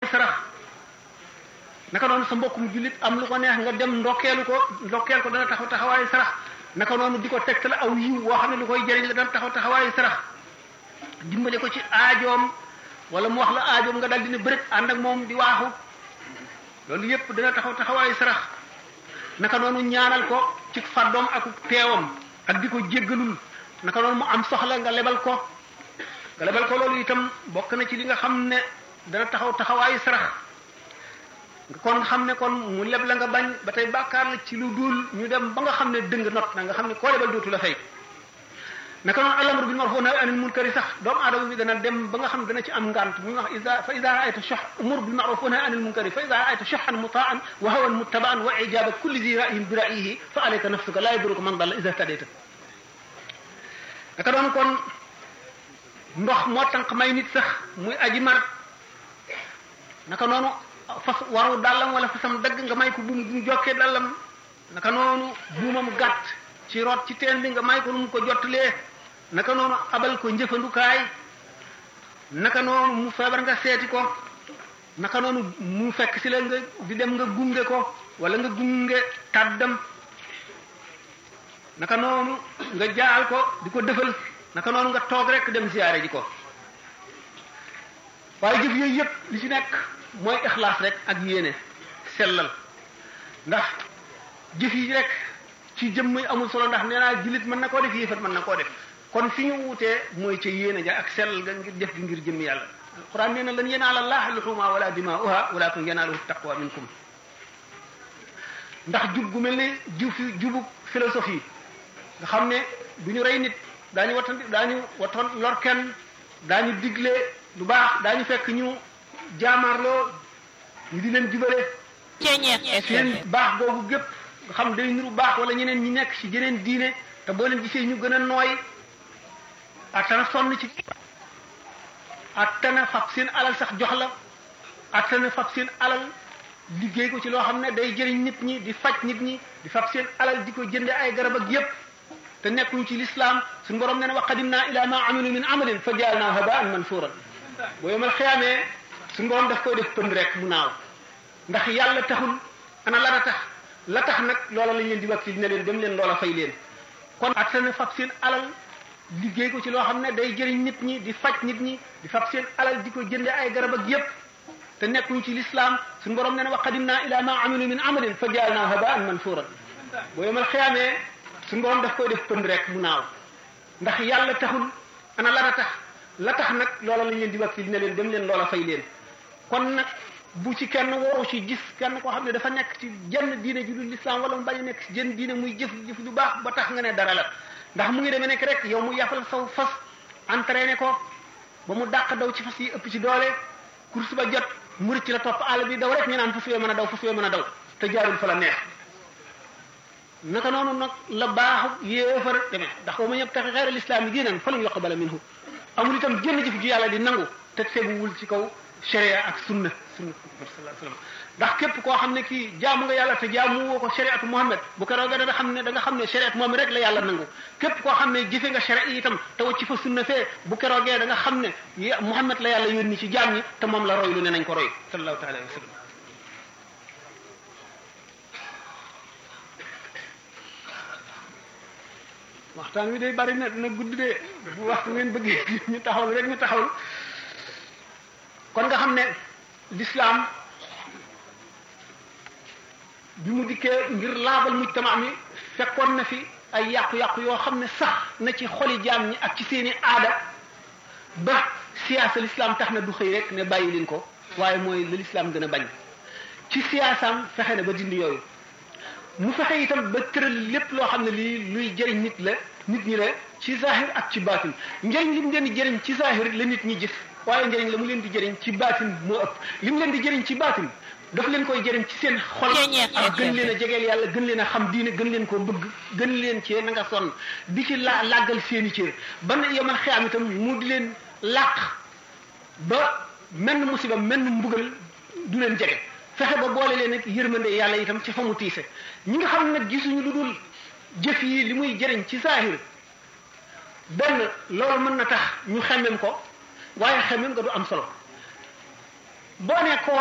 sarax naka noonu sa mbokkum jullit am lu ko neex nga dem ndokkeelu ko ndokkeel ko dana taxaw taxawaayu sarax naka noonu di ko tegtal aw yiw woo xam ne lu koy jëriñ la dana taxaw taxawaayu sarax dimbale ko ci aajoom wala mu wax la aajoom nga dal dina bërët ànd ak moom di waaxu loolu yépp dana taxaw taxawaayu sarax naka noonu ñaanal ko ci fàddoom ak teewam ak di ko jéggalul naka noonu mu am soxla nga lebal ko nga lebal ko loolu itam bokk na ci li nga xam ne dana taxaw taxawaayu sarax kon xam ne kon mu leb la nga bañ ba tey bàkkaar la ci lu dul ñu dem ba nga xam ne dëng not na nga xam ne koo lebal dootu la fay naka noonu alamru bil ma'ruf wa nahy anil munkari sax doomu aadama bi dana dem ba nga xam ne dana ci am ngant mu wax ida fa ida raayta shuh umur bil ma'ruf wa nahy anil munkari fa ida raayta shuhan mutaan wa hawan muttaba'an wa ijaba kulli zi ra'yin bi ra'yihi fa alayka nafsuka la yaduruka man dalla ida tadayta naka noonu kon ndox moo tànq may nit sax muy aji mar naka noonu fas waru dàllam wala fasam dagg nga may ko buum bu mu jokkee dàllam naka noonu buumam gàtt ci root ci teen bi nga may ko nu mu ko jottalee naka noonu abal ko njëfandukaay naka noonu mu feebar nga seeti ko naka noonu mu fekk si la nga di dem nga gunge ko wala nga gunge tàddam naka noonu nga jaal ko di ko defal naka noonu nga toog rek dem ziyaare ji ko waaye jëf yooyu yëpp li ci nekk mooy ixlaas rek ak yéene sellal ndax jëf yi rek ci jëmm amul solo ndax nee naa jullit mën na koo def yéefat mën na koo def kon fi ñu wutee mooy ca yéene ja ak sellal ga ngir def gi ngir jëmm yàlla alquran nee na lan yanaala llaha luhuma wala dimaa'uha walakin yanaaluhu taqwa minkum ndax jub gu mel ne jub jubu philosophie nga xam ne du ñu rey nit daañu wattan daañu wattan lor kenn daañu digle lu baax daañu fekk ñu jaamaarloo ñu di leen jubale seen baax googu gépp nga xam day niru baax wala ñeneen ñi nekk ci jeneen diine te boo leen gisee ñu gën a nooy attana sonn ci attana fab seen alal sax jox la attana fab seen alal liggéey ko ci loo xam ne day jëriñ nit ñi di faj nit ñi di fab seen alal di ko jënde ay garab ak yépp te nekkuñ ci lislaam suñu borom nee na wa qadimna ila ma amilu min amalin fa jaalnaahu habaan mansuuran boo yomal xiyaamee suñu borom daf koy def pënd rek mu naaw ndax yàlla taxul ana lan a tax la tax nag loola lañ leen di wakkil ne leen dem leen loola fay leen kon attana fab seen alal liggéey ko ci loo xam ne day jëriñ nit ñi di faj nit ñi di fab seen alal di ko jënde ay garab ak yépp te nekkuñ ci lislaam suñu borom nee na wa qadimna ila ma amilu min amalin fa jaalnaahu habaan mansuuran boo yomal xiyaamee suñu borom daf koy def pënd rek mu naaw ndax yàlla taxul ana lan a tax la tax nag loola lañ leen di wakkil ne leen dem leen loola fay leen kon nag bu ci kenn waru ci gis kenn koo xam ne dafa nekk ci jenn diine ju dul lislaam wala mu bañ a nekk ci jenn diine muy jëf jëf lu baax ba tax nga ne dara la ndax mu ngi demee nekk rek yow mu yàppal saw fas entraîné ko ba mu dàq daw ci fas yi ëpp ci doole course ba jot mu rëcc la topp àll bi daw rek ñu naan fas yooyu mën a daw fas yooyu mën a daw te jaarul fa la neex naka noonu nag la baaxu yéefar demee ndax wa man yabtaxi xayra lislaami diinan falan yuqbala minhu amul itam jënn jëf ji yàlla di nangu te teguwul ci kaw sharia ak sunna sunna sallallahu alayhi wasallam ndax képp koo xam ne kii jaamu nga yàlla te jaamu woo ko shariatu Muhammad bu ko roogee da nga xam ne da nga xam ne shariat moom rek la yàlla nangu képp koo xam ne jëfe nga sharia itam te wacc fa sunna fee bu ko roogee da nga xam ne Muhammad la yàlla yónni ci jaam ñi te moom la roy lu ne nañ ko roy sallallahu taala alayhi wasallam waxtaan wi day bari na dina gudd de bu waxtu ngeen bëggee ñu taxawal rek ñu taxawal kon nga xam ne l'islam bi mu dikkee ngir laabal mujtama mi fekkoon na fi ay yàqu-yàqu yoo xam ne sax na ci xoli jaam ñi ak ci seeni aada ba siyaasa l'islam tax na du xëy rek ne bàyyi leen ko waaye mooy la l'islam gën a bañ ci siyaasaam fexe na ba dindi yooyu mu fexe itam ba tëral lépp loo xam ne lii luy jëriñ nit la nit ñi la ci zahir ak ci baatin njëriñ li mu leen di jëriñ ci zahir la nit ñi gis waaye njëriñ la mu leen di jëriñ ci baatin moo ëpp li mu leen di jëriñ ci baatin daf leen koy jëriñ ci seen xol ak gën leen a jegeel yàlla gën leen a xam diine gën leen koo bëgg gën leen ci na nga sonn di ci la làggal seeni cër ba na yomal xiyaam itam mu di leen làq ba menn musiba menn mbugal du leen jege fexe ba boole leen ak yërmande yàlla itam ci fa mu tiise ñi nga xam nag gisuñu lu dul jëf yi li muy jëriñ ci saahir benn loolu mën na tax ñu xemmem ko waaye xemmem nga du am solo boo ne ko